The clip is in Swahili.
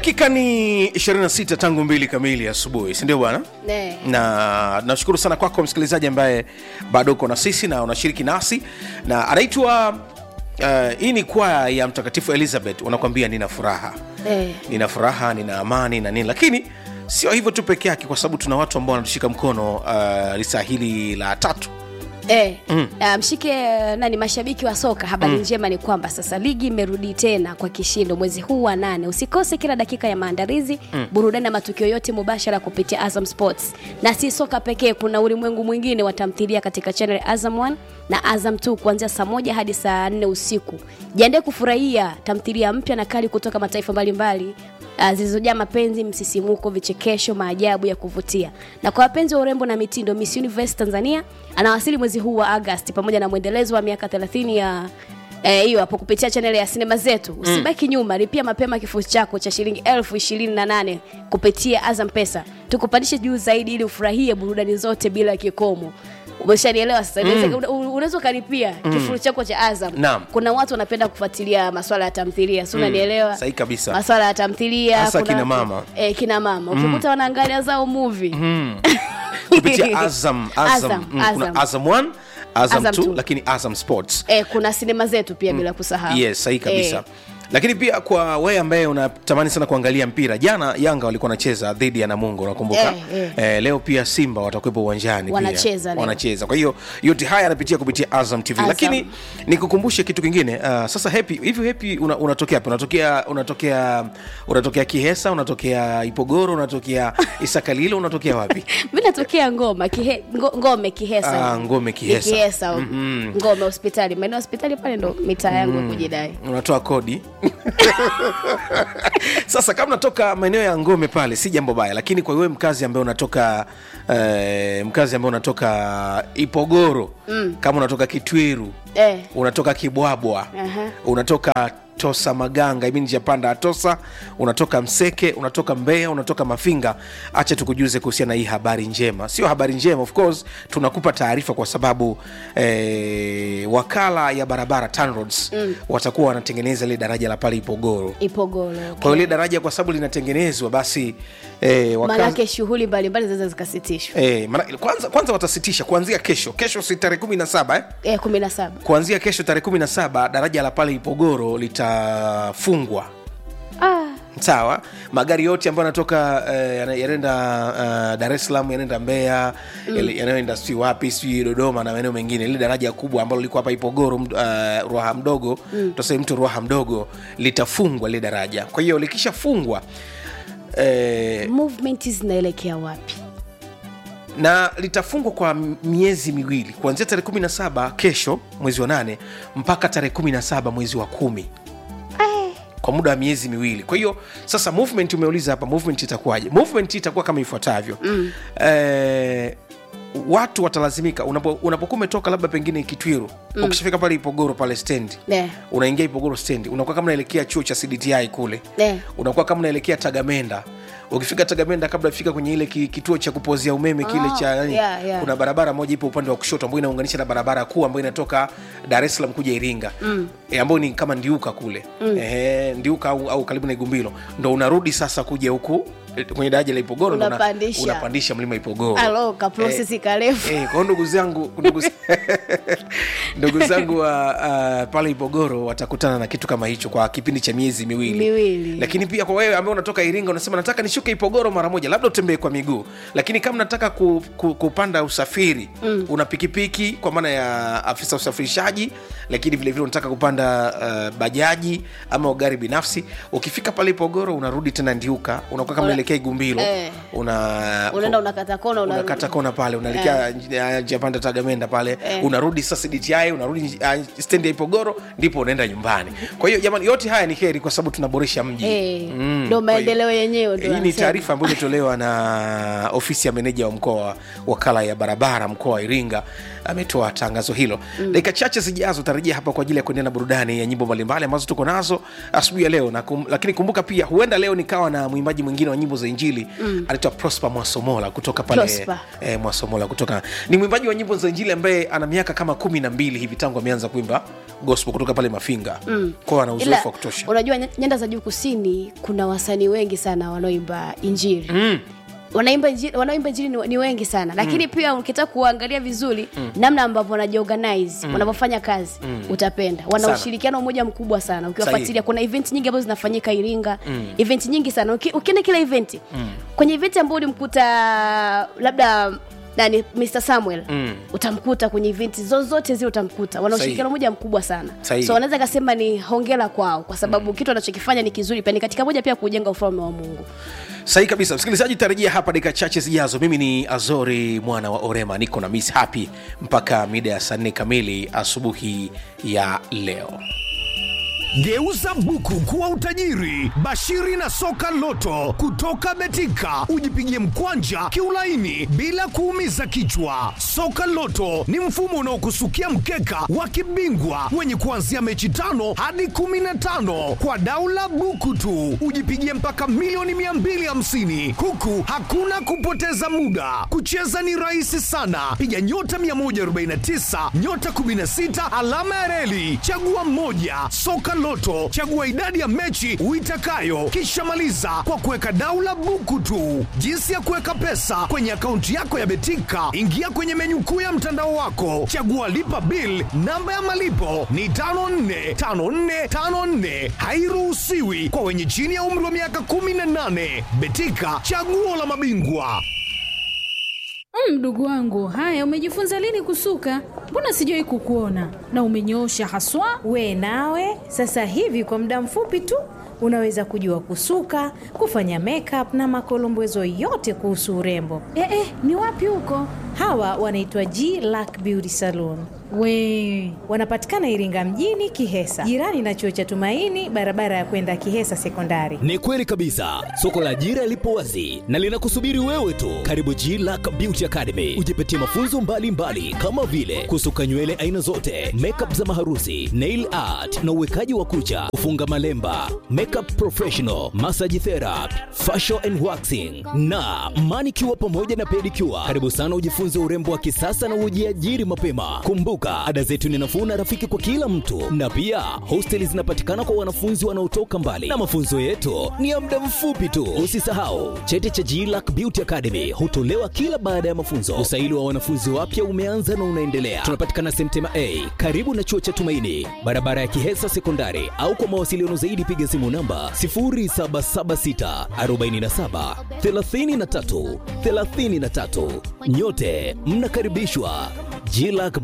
dakika ni 26 tangu mbili kamili asubuhi sindio bwana Ne. na nashukuru sana kwako msikilizaji ambaye bado uko na sisi na unashiriki nasi na anaitwa uh, hii ni kwaya ya mtakatifu elizabeth unakwambia nina furaha Eh. nina furaha nina amani na nini lakini sio hivyo tu peke yake kwa sababu tuna watu ambao wanatushika mkono uh, lisaa hili la tatu Eh, ah, mshike nani mashabiki wa soka habari njema ni kwamba sasa ligi imerudi tena kwa kishindo mwezi huu wa nane usikose kila dakika ya maandalizi burudani na matukio yote mubashara kupitia azam sports na si soka pekee kuna ulimwengu mwingine wa tamthilia katika channel ya azam 1 na azam 2 kuanzia saa moja hadi saa nne usiku jiandae kufurahia tamthilia mpya na kali kutoka mataifa mbalimbali uh, zilizojaa mapenzi msisimuko vichekesho maajabu ya kuvutia na kwa wapenzi wa urembo na mitindo miss universe tanzania anawasili mwezi huu wa agasti pamoja na mwendelezo wa miaka 30 ya eh, hiyo hapo kupitia chaneli ya sinema zetu usibaki nyuma lipia mapema kifurushi chako cha shilingi elfu ishirini na nane kupitia azam pesa tukupandishe juu zaidi ili ufurahie burudani zote bila kikomo umeshanielewa sasa Inaweza- una- unaweza ukalipia kifurushi chako cha azam Naam. kuna watu wanapenda kufuatilia maswala ya tamthilia si unanielewa sahi kabisa. maswala ya tamthilia Hasa kuna kina watu- mama. eh, kina mama ukikuta wanaangalia zao movie kupitia azam azam, Azam, mm, kuna Azam. azam 1 azam Azam 2 two. lakini azam sports eh, kuna sinema zetu pia bila kusahau yes sahi kabisa Eh, lakini pia kwa wewe ambaye unatamani sana kuangalia mpira jana yanga walikuwa wanacheza dhidi ya namungo unakumbuka Eh, eh, leo pia simba watakuwepo uwanjani pia. Wanacheza leo. wanacheza kwa hiyo yote haya yanapitia kupitia azam tv Azam. lakini nikukumbushe kitu kingine uh, sasa happy hivi happy una, unatokea hapo unatokea unatokea unatokea kihesa unatokea ipogoro unatokea isakalilo unatokea wapi mi natokea ngoma kihe, ngo, ngome kihesa Ah, Ngome, Kihesa. Ni kihesa ngome hospitali maeneo ya hospitali pale ndo mitaa yangu ya kujidai unatoa kodi sasa kama unatoka maeneo ya ngome pale si jambo baya lakini kwa wewe mkazi ambaye unatoka eh, mkazi ambaye unatoka ipogoro mm. kama unatoka kitwiru eh. unatoka kibwabwa Aha. unatoka tosa maganga ibi njia panda ya tosa unatoka mseke unatoka mbeya unatoka mafinga acha tukujuze kuhusiana na hii habari njema sio habari njema of course tunakupa taarifa kwa sababu eh, wakala ya barabara TANROADS mm. watakuwa wanatengeneza ile daraja la pale ipogoro ipogolo kwa hiyo ile daraja kwa sababu linatengenezwa basi eh, wakazi- maanake shughuli mbalimbali zinaweza zikasitishwa Eh, maana, kwanza, kwanza watasitisha kuanzia kesho kesho si tarehe kumi na saba eh? eh, kumi na saba kuanzia kesho tarehe kumi na saba daraja la pale ipogoro litafungwa ah. sawa magari yote ambayo yanatoka eh, yana- yanaenda uh, dar es salaam yanaenda mbeya mm. yanayoenda sijui wapi sijui dodoma na maeneo mengine lile daraja kubwa ambalo liko hapa ipogoro uh, ruaha mdogo mm. tuseme mtu ruaha mdogo litafungwa lile daraja kwa hiyo likishafungwa eh, movement zinaelekea wapi na litafungwa kwa miezi miwili kuanzia tarehe 17 kesho mwezi wa nane mpaka tarehe 17 mwezi wa kumi kwa muda wa miezi miwili kwa hiyo sasa movement umeuliza hapa movement itakuwaje movement itakuwa kama ifuatavyo mm. eh, watu watalazimika unapo- unapokuwa umetoka labda pengine kitwiru mm. ukishafika pale ipogoro pale stendi Eh. unaingia ipogoro stendi unakuwa kama unaelekea chuo cha cdti kule Eh. unakuwa kama unaelekea tagamenda ukifika tagamenda kabla ufika kwenye ile ki- kituo cha kupozea umeme kile Ah, cha yani, yeah, yeah. kuna barabara moja ipo upande wa kushoto ambayo inaunganisha na barabara kuu ambayo inatoka dar es salaam kuja iringa mm. e, ambayo ni kama ndiuka kule mm. e, ndiuka au, au karibu na igumbilo ndo unarudi sasa kuja huku eh, kwenye daraja la ipogoro ndo una- Unapandisha. unapandisha mlima ipogoro alo kaprosesi karefu Eh, kwa hiyo ndugu zangu ndugu, ndugu zangu wa uh, pale ipogoro watakutana na kitu kama hicho kwa kipindi cha miezi miwili Miwili. lakini pia kwa wewe ambaye unatoka iringa unasema nataka nishuke ipogoro mara moja labda utembee kwa miguu lakini kama nataka ku, ku, kupanda usafiri mm. una pikipiki kwa maana ya afisa usafirishaji lakini vilevile unataka kupanda uh, bajaji ama gari binafsi ukifika pale ipogoro unarudi tena ndiuka unakuwa kama Una- unaelekea igumbilo Eh. una unaenda unakata kona unarudi. unakata kona pale unaelekea yeah. njia panda tagamenda pale Eh. unarudi sasa dti unarudi uh, stendi ya ipogoro ndipo unaenda nyumbani kwa hiyo jamani yote haya ni heri kwa sababu tunaboresha mji Eh, Mm, ndo kwa hiyo- maendeleo yenyewe ndo hii ni wanasema. taarifa ambayo imetolewa na ofisi ya meneja wa mkoa wa wakala ya barabara mkoa wa iringa ametoa tangazo hilo mm. dakika chache zijazo tarajia hapa kwa ajili ya kuendelea na burudani ya nyimbo mbalimbali ambazo tuko nazo asubuhi ya leo na kum, lakini kumbuka pia huenda leo nikawa na mwimbaji mwingine wa nyimbo za injili mm. anaitwa prosper mwasomola kutoka pale Prosper. eh, mwasomola kutoka ni mwimbaji wa nyimbo za injili ambaye ana miaka kama kumi na mbili hivi tangu ameanza kuimba gospel kutoka pale mafinga mm. kwao ana ila uzoefu wa kutosha unajua ny- nyanda za juu kusini kuna wasanii wengi sana wanaoimba injili mm wanaimba injili, wanaoimba injili ni, ni wengi sana lakini mm. pia ukitaka kuangalia vizuri mm. namna ambavyo wanajiorganize mm. wanavyofanya kazi mm. utapenda wana Sana. ushirikiano mmoja mkubwa sana Sahihi. ukiwafuatilia kuna event nyingi ambazo zinafanyika iringa mm. event nyingi sana Uki, ukienda kila event mm. kwenye event ambayo ulimkuta labda nani Mr Samuel mm. utamkuta kwenye event zozote zile utamkuta wana Sahihi. ushirikiano mmoja mkubwa sana Sahihi. so wanaweza kasema ni hongera kwao kwa sababu mm. kitu anachokifanya ni kizuri pia ni katika moja pia kujenga ufalme wa mungu sahi kabisa msikilizaji tarejea hapa dakika chache zijazo mimi ni azori mwana wa orema niko na miss happy mpaka mida ya saa nne kamili asubuhi ya leo Geuza buku kuwa utajiri. Bashiri na soka loto kutoka Betika, ujipigie mkwanja kiulaini bila kuumiza kichwa. Soka loto ni mfumo unaokusukia mkeka wa kibingwa wenye kuanzia mechi tano hadi kumi na tano kwa daula buku tu, ujipigie mpaka milioni 250 huku hakuna kupoteza muda. Kucheza ni rahisi sana, piga nyota 149 nyota 16 alama ya reli, chagua mmoja. Soka Loto, chagua idadi ya mechi uitakayo, kisha maliza kwa kuweka daula buku tu. Jinsi ya kuweka pesa kwenye akaunti yako ya Betika, ingia kwenye menyu kuu ya mtandao wako, chagua lipa bill. Namba ya malipo ni 545454, hairuhusiwi kwa wenye chini ya umri wa miaka 18. Betika, chaguo la mabingwa. Mm, Mdogo wangu, haya umejifunza lini kusuka? Mbona sijawahi kukuona na umenyoosha haswa. We nawe sasa hivi kwa muda mfupi tu unaweza kujua kusuka, kufanya makeup na makolombezo yote kuhusu urembo. Eh, eh, ni wapi huko? Hawa wanaitwa G Lack Beauty Salon. We Wanapatikana Iringa mjini Kihesa, jirani na chuo cha Tumaini, barabara ya kwenda Kihesa Sekondari. Ni kweli kabisa, soko la ajira lipo wazi na linakusubiri wewe tu. Karibu G Lack Beauty Academy, ujipatie mafunzo mbalimbali mbali, kama vile kusuka nywele aina zote, makeup za maharusi, nail art na uwekaji wa kucha, kufunga malemba, makeup professional, massage therapy, facial and waxing na manicure pamoja na pedicure. Karibu sana ujifunze urembo wa kisasa na ujiajiri mapema. Kumbuka, ada zetu ni nafuu na rafiki kwa kila mtu, na pia hosteli zinapatikana kwa wanafunzi wanaotoka mbali, na mafunzo yetu ni ya muda mfupi tu. Usisahau cheti cha GLAC Beauty Academy hutolewa kila baada ya mafunzo. Usaili wa wanafunzi wapya umeanza na unaendelea. Tunapatikana Semtema A karibu na chuo cha Tumaini, barabara ya Kihesa Sekondari, au kwa mawasiliano zaidi piga simu namba 0776 47 33 33. Nyote mnakaribishwa GLAC